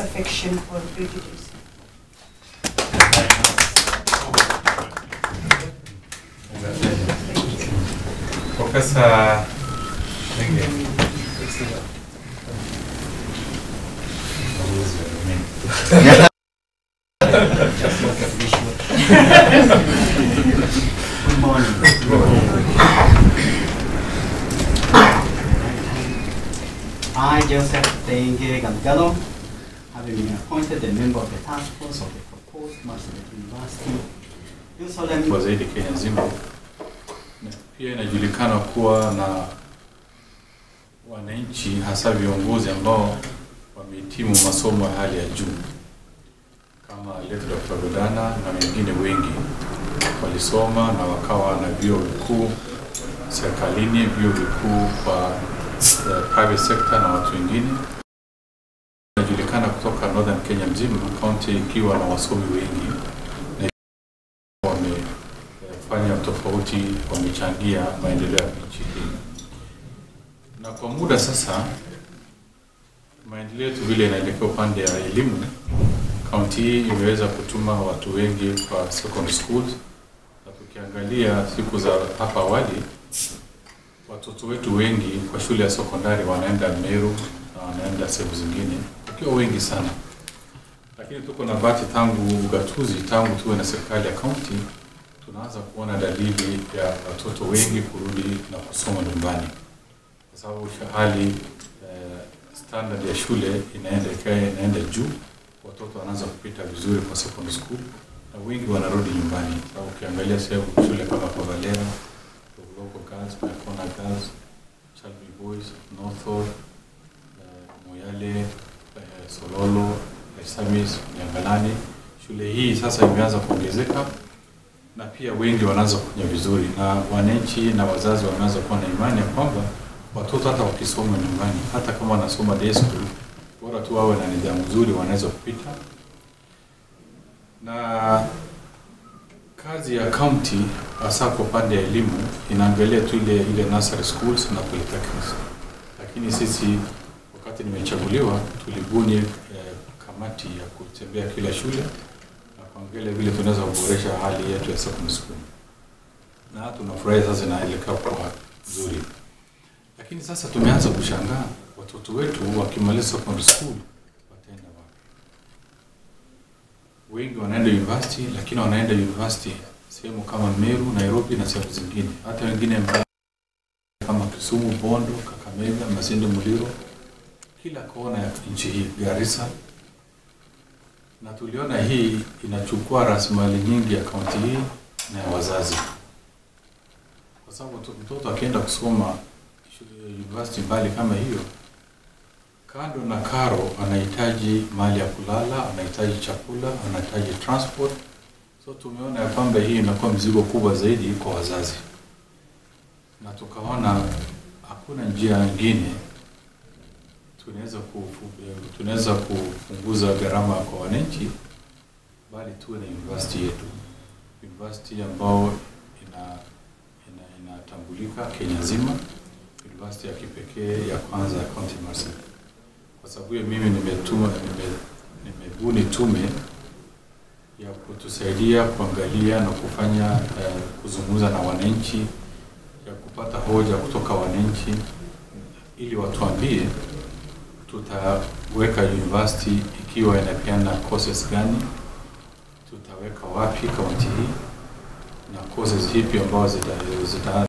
affection or prejudice. Profesa Lenge. Good morning. I, Joseph Denge Galgalo, having been appointed a member of the task force of the proposed Marsabit University, do solemnly kwa zaidi Kenya nzima. Na Pia inajulikana kuwa na wananchi hasa viongozi ambao wamehitimu masomo ya hali ya juu kama Lev Dr. Godana na wengine wengi walisoma na wakawa na vyuo vikuu serikalini, vyuo vikuu kwa eh, private sector na watu wengine. Inajulikana kutoka Northern Kenya mzima, kaunti ikiwa na wasomi wengi na wamefanya tofauti, wamechangia maendeleo ya nchi hii. Na kwa muda sasa, maendeleo yetu vile inaelekea upande ya elimu, kaunti hii imeweza kutuma watu wengi kwa secondary schools, na tukiangalia siku za hapa awali, watoto wetu wengi kwa shule ya sekondari wanaenda Meru na wanaenda sehemu zingine wakiwa wengi sana, lakini tuko na bahati tangu ugatuzi, tangu tuwe na serikali ya kaunti, tunaanza kuona dalili ya watoto wengi kurudi na kusoma nyumbani, kwa sababu hali eh, standard ya shule inaenda ikae inaenda juu, watoto wanaanza kupita vizuri kwa secondary school na wengi wanarudi nyumbani. Sababu ukiangalia sehemu shule kama Kavalera, Logo Girls, Nakona Girls, Chalbi Boys, Northall, eh, Moyale, eh, Sololo, Samis, Nyangalani. Shule hii sasa imeanza kuongezeka na pia wengi wanaanza kufanya vizuri, na wananchi na wazazi wameanza kuwa na imani ya kwamba watoto hata wakisoma nyumbani, hata kama wanasoma day school, bora tu wawe na nidhamu nzuri, wanaweza kupita. Na kazi ya county hasa kwa upande ya elimu inaangalia tu ile ile nursery schools na polytechnics, lakini sisi wakati nimechaguliwa tulibuni eh, kamati ya kutembea kila shule na kuangalia vile tunaweza kuboresha hali yetu ya secondary school, na tunafurahi sasa inaelekea kwa nzuri, lakini sasa tumeanza kushangaa watoto wetu wakimaliza secondary school wataenda wapi? Wengi wanaenda university, lakini wanaenda university sehemu kama Meru, Nairobi na sehemu zingine, hata wengine mbali kama Kisumu, Bondo, Kakamega, Masinde, Muliro, kila kona ya nchi hii, Garissa na tuliona hii inachukua rasilimali nyingi ya kaunti hii na ya wazazi, kwa sababu mto- mtoto akienda kusoma shule university mbali kama hiyo, kando na karo, anahitaji mahali ya kulala, anahitaji chakula, anahitaji transport. So tumeona ya kwamba hii inakuwa mzigo kubwa zaidi kwa wazazi, na tukaona hakuna njia nyingine tunaweza kufu- tunaweza kupunguza gharama kwa wananchi, bali tuwe na university yetu, university ambao ina ina inatambulika Kenya nzima, university ya kipekee ya kwanza ya County Marsabit. Kwa sababu hiyo mimi nimetuma nime, nimebuni tume ya kutusaidia kuangalia na kufanya eh, kuzungumza na wananchi, ya kupata hoja kutoka wananchi ili watuambie tutaweka university ikiwa inapeana courses gani, tutaweka wapi kaunti hii na courses hipi ambazo zita, zita